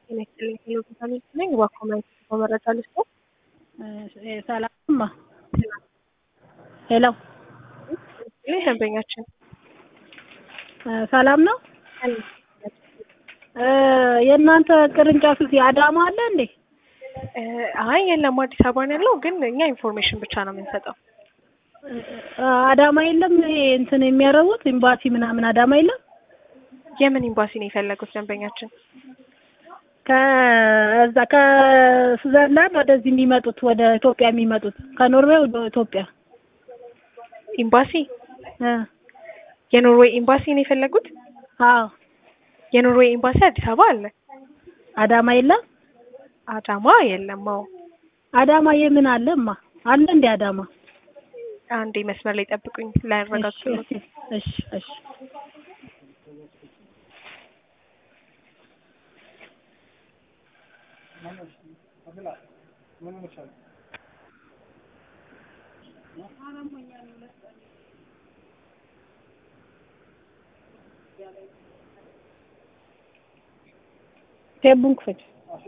ጤና ይስጥልኝ ሄሎ ቪታሚን ነኝ እባክዎ ማየት መረጃ ልስጥዎ ሰላምማ ሄሎ ይህ ደንበኛችን ሰላም ነው የእናንተ ቅርንጫፍ እዚህ አዳማ አለ እንዴ አይ የለም አዲስ አበባ ነው ያለው ግን እኛ ኢንፎርሜሽን ብቻ ነው የምንሰጠው አዳማ የለም ይሄ እንትን የሚያደርጉት ኤምባሲ ምናምን አዳማ የለም የምን ኤምባሲ ነው የፈለጉት ደንበኛችን ከዛ ከስዊዘርላንድ ወደዚህ የሚመጡት ወደ ኢትዮጵያ የሚመጡት ከኖርዌይ ወደ ኢትዮጵያ ኤምባሲ እ የኖርዌይ ኤምባሲ ነው የፈለጉት አዎ የኖርዌይ ኤምባሲ አዲስ አበባ አለ አዳማ የለም አዳማ የለም አዎ አዳማ የምን አለ እማ አለ እንዴ አዳማ አንዴ መስመር ላይ ጠብቁኝ ላያረጋግጥልዎት እሺ እሺ ቴቡን ክፈች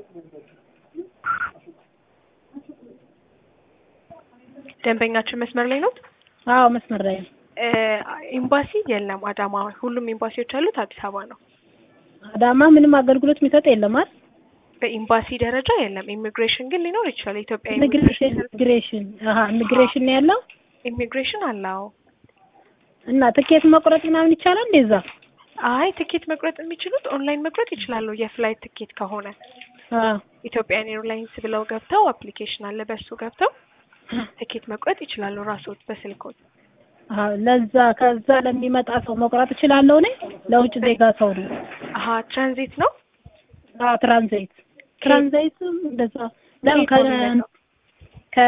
ደንበኛችን መስመር ላይ ነው አዎ መስመር ላይ ነው ኤምባሲ የለም አዳማ ሁሉም ኤምባሲዎች ያሉት አዲስ አበባ ነው አዳማ ምንም አገልግሎት የሚሰጥ የለም አይደል በኤምባሲ ደረጃ የለም ኢሚግሬሽን ግን ሊኖር ይችላል የኢትዮጵያ ኢሚግሬሽን ኢሚግሬሽን አሀ ኢሚግሬሽን ነው ያለው ኢሚግሬሽን አለ አዎ እና ትኬት መቁረጥ ምናምን ይቻላል እንደዛ አይ ትኬት መቁረጥ የሚችሉት ኦንላይን መቁረጥ ይችላሉ የፍላይት ትኬት ከሆነ አዎ ኢትዮጵያን ኤርላይንስ ብለው ገብተው አፕሊኬሽን አለ በሱ ገብተው ትኬት መቁረጥ ይችላሉ ራስዎት በስልክዎት አዎ ለዛ ከዛ ለሚመጣ ሰው መቁረጥ እችላለሁ እኔ ለውጭ ዜጋ ሰው ነው አሀ ትራንዚት ነው አዎ ትራንዚት ትራንዚትም እንደዛ ለምን ከ ከ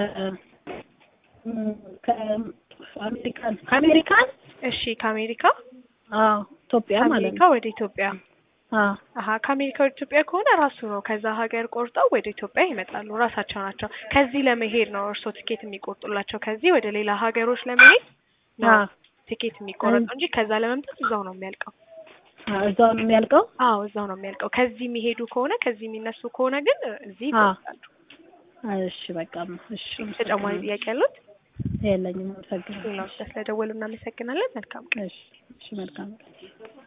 ከአሜሪካን ከአሜሪካን እሺ ከአሜሪካ አዎ ኢትዮጵያ ማለት ከአሜሪካ ነው ወደ ኢትዮጵያ አዎ አሀ ከአሜሪካ ወደ ኢትዮጵያ ከሆነ ራሱ ነው ከዛ ሀገር ቆርጠው ወደ ኢትዮጵያ ይመጣሉ ራሳቸው ናቸው ከዚህ ለመሄድ ነው እርስዎ ትኬት የሚቆርጡላቸው ከዚህ ወደ ሌላ ሀገሮች ለመሄድ ነው አዎ ትኬት የሚቆረጠው እንጂ ከዛ ለመምጣት እዛው ነው የሚያልቀው አዎ እዛው ነው የሚያልቀው አዎ እዛው ነው የሚያልቀው ከዚህ የሚሄዱ ከሆነ ከዚህ የሚነሱ ከሆነ ግን እዚህ አዎ። ይቆርጣሉ እሺ በቃ እሺ ተጨማሪ ጥያቄ ያሉት የለኝም አመሰግናለሁ ሌላው ስለደወሉ እናመሰግናለን መልካም ቀን እሺ እሺ መልካም